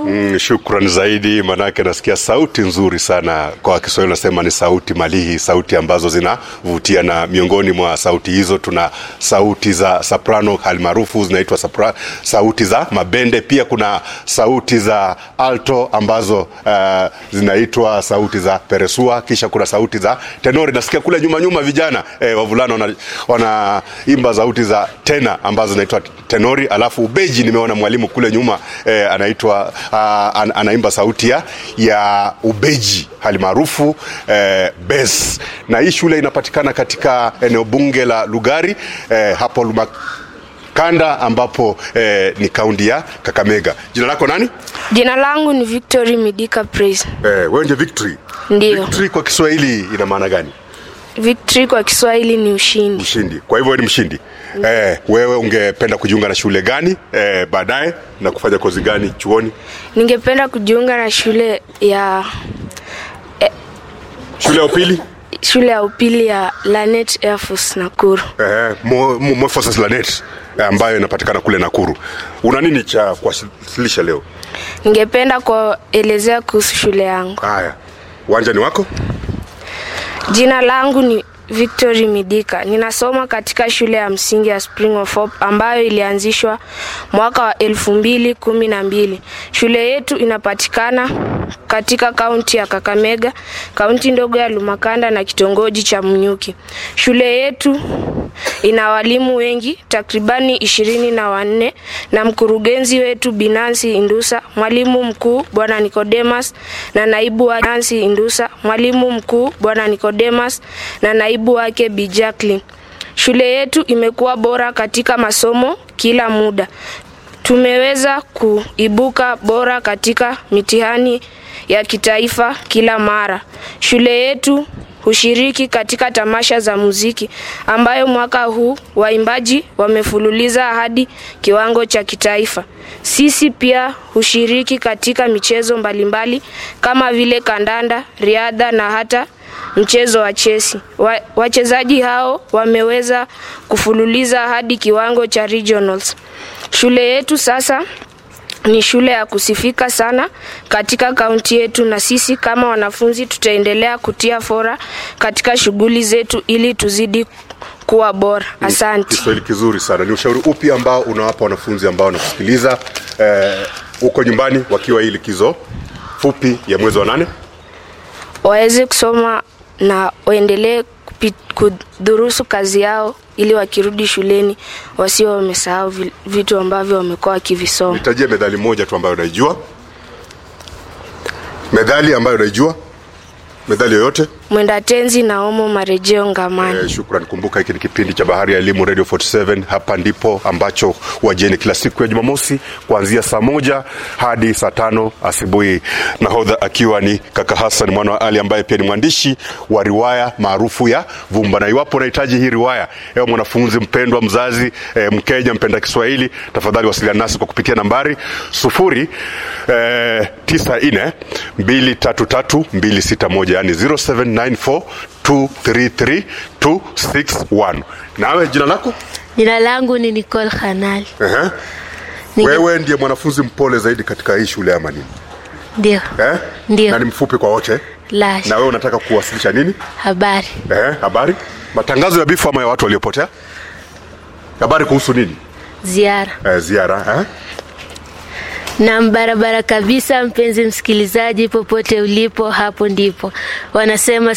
Mm, shukran zaidi, manake nasikia sauti nzuri sana. Kwa Kiswahili nasema ni sauti malihi, sauti ambazo zinavutia, na miongoni mwa sauti hizo tuna sauti za soprano halimaarufu zinaitwa sopra, sauti za mabende. Pia kuna sauti za alto ambazo uh, zinaitwa sauti za peresua, kisha kuna sauti za tenori. Nasikia kule nyuma nyuma vijana eh, wavulana wana- wanaimba sauti za tena ambazo zinaitwa tenori, alafu ubeji nimeona mwalimu kule nyuma eh, anaitwa uh, an, anaimba sauti ya, ya ubeji hali maarufu eh, bass. Na hii shule inapatikana katika eneo bunge la Lugari eh, hapo Luma, kanda ambapo eh, ni kaunti ya Kakamega. Jina lako nani? Jina langu ni Victory Midika Praise. Eh, wewe ndio Victory. Ndiyo. Victory kwa Kiswahili ina maana gani? Victory kwa Kiswahili ni ushindi. Mshindi. Kwa hivyo wewe ni mshindi. Eh, wewe ungependa kujiunga na shule gani eh, baadaye na kufanya kozi gani chuoni? Ningependa kujiunga na shule ya Shule ya upili? shule ya upili ya Lanet Air Force Nakuru. Eh, Mo- Mo- Morphosis Lanet eh, ambayo inapatikana kule Nakuru. Una nini cha kuwasilisha leo? Ningependa kuelezea kuhusu shule yangu. Haya. Uwanja ni wako? Jina langu ni Victory Midika. Ninasoma katika shule ya msingi ya Spring of Hope ambayo ilianzishwa mwaka wa elfu mbili kumi na mbili. Shule yetu inapatikana katika kaunti ya Kakamega, kaunti ndogo ya Lumakanda na kitongoji cha Mnyuki. Shule yetu ina walimu wengi takribani ishirini na wanne na mkurugenzi wetu Binansi Indusa, mwalimu mkuu bwana Nicodemus na naibu wa Nancy Indusa, mwalimu mkuu bwana Nicodemus na naibu wake Bi Jacqueline. Shule yetu imekuwa bora katika masomo kila muda. Tumeweza kuibuka bora katika mitihani ya kitaifa kila mara. Shule yetu hushiriki katika tamasha za muziki ambayo mwaka huu waimbaji wamefululiza hadi kiwango cha kitaifa. Sisi pia hushiriki katika michezo mbalimbali kama vile kandanda, riadha na hata mchezo wa chesi. Wa, wachezaji hao wameweza kufululiza hadi kiwango cha regionals. Shule yetu sasa ni shule ya kusifika sana katika kaunti yetu, na sisi kama wanafunzi tutaendelea kutia fora katika shughuli zetu ili tuzidi kuwa bora. Asante. Kiswahili kizuri sana. Ni ushauri upi ambao unawapa wanafunzi ambao wanakusikiliza eh, huko nyumbani wakiwa hii likizo fupi ya mwezi wa nane? Waweze kusoma na waendelee kupi- kudhurusu kazi yao ili wakirudi shuleni wasio wamesahau vi- vitu ambavyo wamekuwa wakivisoma. Nitajie medali moja tu ambayo unaijua. Medali ambayo unaijua, medali yoyote. Mwenda tenzi na omo marejeo ngamani. Eh, shukran. Kumbuka hiki ni kipindi cha Bahari ya Elimu Radio 47. Hapa ndipo ambacho wajeni kila siku ya Jumamosi kuanzia saa moja hadi saa tano asubuhi, nahodha akiwa ni kaka Hassan mwana wa Ali ambaye pia ni mwandishi wa riwaya maarufu ya Vumba. Na iwapo unahitaji hii riwaya, ewe mwanafunzi mpendwa, mzazi eh, Mkenya mpenda Kiswahili, tafadhali wasiliana nasi kwa kupitia nambari sufuri eh, tisa nne mbili tatu tatu mbili sita moja yani 0794 233 261. Nawe jina lako? Jina langu ni Nicole Khanali. Ehe. Ninge- Wewe ndiye mwanafunzi mpole zaidi katika hii shule ama nini? Ndio. Eh? Ndio. Na ni mfupi kwa wote. La. Na wewe unataka kuwasilisha nini? Habari. Eh, habari? Matangazo ya bifu ama ya watu waliopotea? Habari kuhusu nini? Ziara. Eh, ziara, eh? Na barabara kabisa, mpenzi msikilizaji, popote ulipo, hapo ndipo wanasema